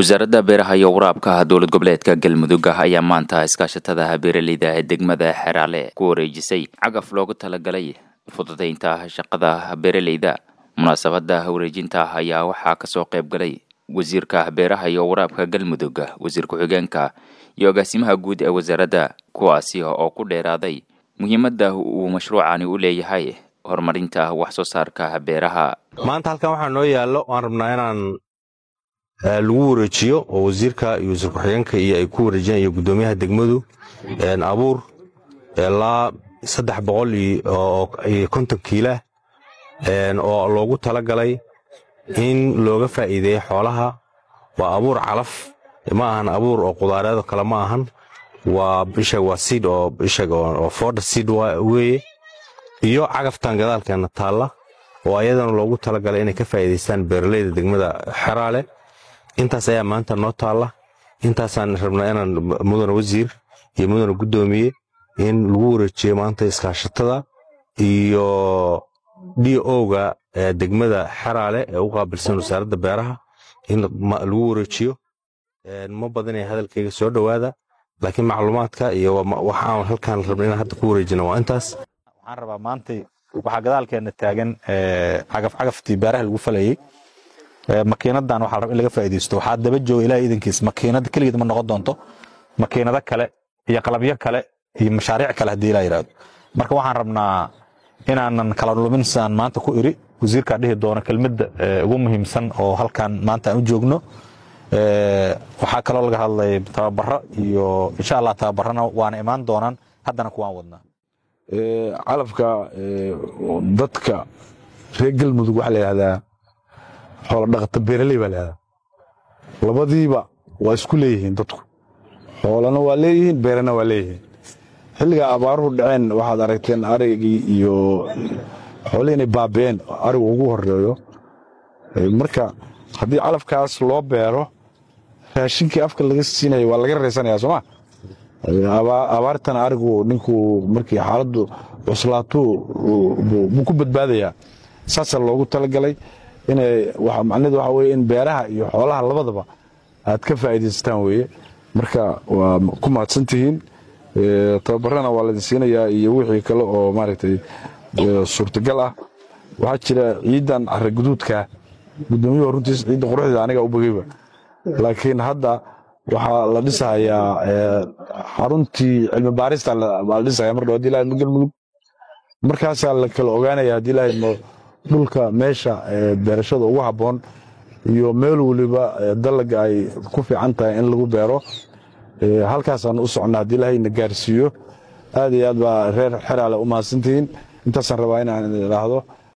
wasaaradda beeraha iyo waraabka dowlad goboleedka galmudug ayaa maanta iskaashatada beeraleyda ee degmada xeraale ku wareejisay cagaf loogu talagalay fududaynta shaqada beeraleyda munaasabada wareejinta ayaa waxaa kasoo qayb galay wasiirka beeraha iyo waraabka galmudug wasiir ku-xigeenka iyo agaasimaha guud ee wasaaradda kuwaasi oo ku dheeraaday muhiimadda uu mashruucani u leeyahay horumarinta wax soo saarka beeraha maanta halkan waxaa noo yaallo waan rabnaa inaan lagu wareejiyo oo wasiirka iyo wasiir ku-xigeenka iyo ay ku wareejinayo guddoomiyaha degmadu abuur ilaa saddex boqol iyo konton kiilah oo loogu talagalay in looga faa'iideeyo xoolaha waa abuur calaf ma ahan abuur oo qudaareedo kale ma ahan waa ishag waa siid oo ishag oo fooda siid weeye iyo cagaftan gadaalkeena taalla oo ayadana loogu talagalay inay ka faa'iidaystaan beeraleyda degmada xeraale intaas ayaa maanta noo taalla intaasaan rabnaa inaan mudane wasiir iyo mudane guddoomiye in lagu wareejiyo maanta iskaashatada iyo d o-ga degmada xeraale ee u qaabilsan wasaaradda beeraha in lagu wareejiyo ma badanaya hadalkayga soo dhowaada laakiin macluumaadka iyo waxaan halkaan rabna inaan hadda ku wareejina waa intaas waxaan rabaa maantay waxaa gadaalkeena taagan cagaf cagaftii beeraha lagu falayey makiinadan waxaa raba in laga faa'iidaysto waxaa daba jooga ilaah iidankiis makiinada keligeed ma noqon doonto makiinado kale iyo qalabyo kale iyo mashaariic kale haddii ilaa yidhaahdo marka waxaan rabnaa inaanan kala lumin sidaan maanta ku iri wasiirkaa dhihi doono kelmadda ugu muhiimsan oo halkan maanta aan u joogno waxaa kaloo laga hadlay tababaro iyo insha allah tababarana waana imaan doonaan haddana kuwaan wadnaa calafka dadka reer galmudug waxaa la yidhahdaa xoola dhaqata beeraley baa layihahdaa labadiiba waa isku leeyihiin dadku xoolana waa leeyihiin beerana waa leeyihiin xilliga abaaruhu dhaceen waxaad aragteen arigii iyo xoolihii inay baabi'een arigu ugu horeeyo marka haddii calafkaas loo beero raashinkii afka laga siinaya waa laga raysanaya sooma abaartana arigu ninkuu markii xaaladdu cuslaatuu buu ku badbaadayaa saasaa loogu talagalay inay macnaheedu waxa weye in beeraha iyo xoolaha labadaba aad ka faa'iidaysataan weeye marka waa ku mahadsan tihiin tababarana waa laydin siinayaa iyo wixii kale oo maaragtay suurtagal ah waxaa jira ciidan carra guduudka guddoomiyuhu runtiis ciidda quruxdeeda aniga u bogeyba laakiin hadda waxaa la dhisahayaa xaruntii cilmi baarista baa la dhisaya mar dhow hadii ilahay galmudug markaasaa la kala ogaanaya haddii ilahay dhulka meesha beerashada ugu habboon iyo meel weliba dalaga ay ku fiican tahay in lagu beero halkaasaan u socnaa haddii ilahay na gaarsiiyo aad iyo aad baa reer xeraale u mahadsantihiin intaasaan rabaa inaan idhaahdo